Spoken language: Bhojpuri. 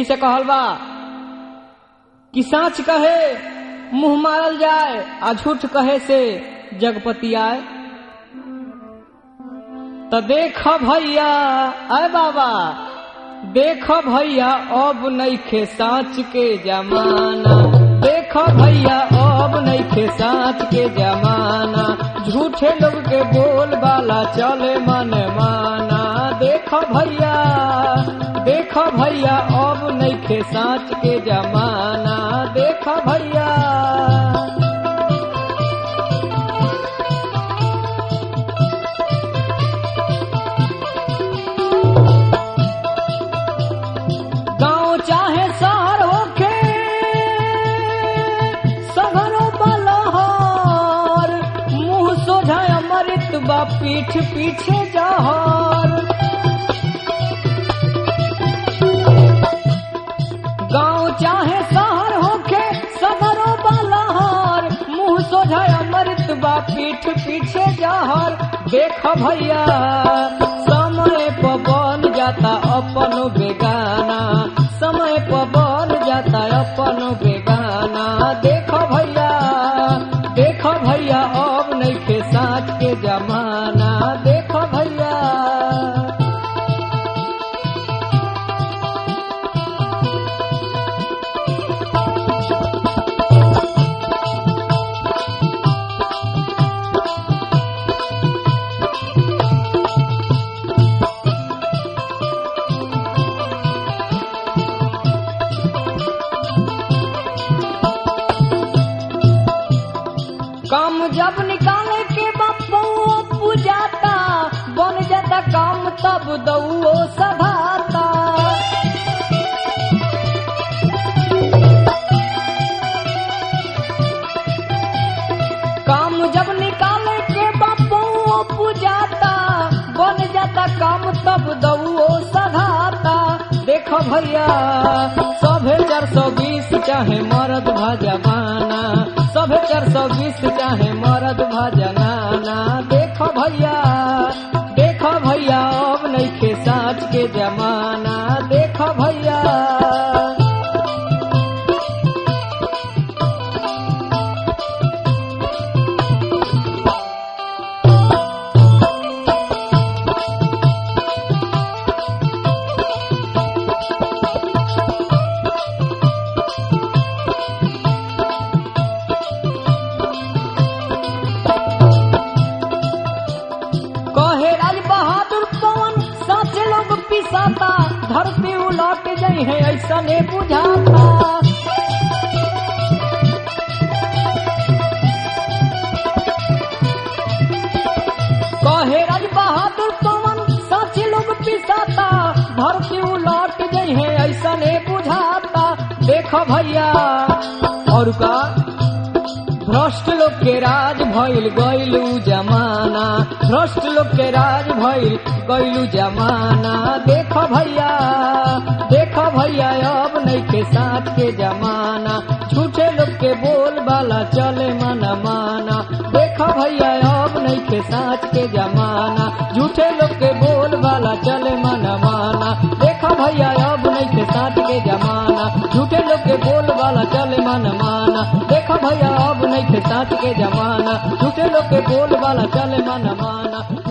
यही से कहल बा कि साँच कहे मुंह मारल जाए आ झूठ कहे से जगपति आए तो देख भैया अय बाबा देख भैया अब नईखे साँच के जमाना देख भैया अब नईखे साँच के जमाना झूठे लोग के बोल बाला चले मन माना देख भैया देख भैया अब नईखे साँच के जमाना देख भैया गांव चाहे शहर होखे सगरो बलहर मुंह सोझा अमृत बा पीठ पीछे जहर गांव चाहे शहर होखे सगरो बलहर मुंह सोझा अमृत बा पीठ पीछे जहर देख भैया समय पर बन जाता अपन बेगाना समय पर बन जाता अपन बेगाना देख भैया देख भैया अब नहीं के साथ के जमाना देख भैया काम जब निकाले के बापू पूजाता बन जाता काम तब दऊ सभाता काम जब निकाले के बापू पूजाता बन जाता काम तब दऊ सधाता देख भैया सभे चार सौ बीस चाहे मरद भजवाना सभे चार सौ बीस चाहे मरद भजनाना देख भैया देख भैया अब नहीं के साँच के जमाना देख भैया कहे राज बहादुर पवन साचे लोग पिसाता धरती उलट गई है ऐसा ने बुझाता कहे राज बहादुर पवन साचे लोग पिसाता धरती उलट गई है ऐसा ने बुझाता देख भैया और का भ्रष्ट लोग के राज भइल गइलू जमाना भ्रष्ट लोग के राज भइल गइलू जमाना देख भैया देख भैया अब नहीं के साथ के जमाना झूठे लोग के बोल बाला चले मन माना देख भैया अब नहीं के साथ के जमाना झूठे लोग के बोल बाला चले मन माना देख भैया अब नहीं के साथ के जमाना झूठे लोग के बोल वाला चले मन माना देख भैया अब नहीं के साथ के जमाना झूठे लोग के बोल वाला चले मन माना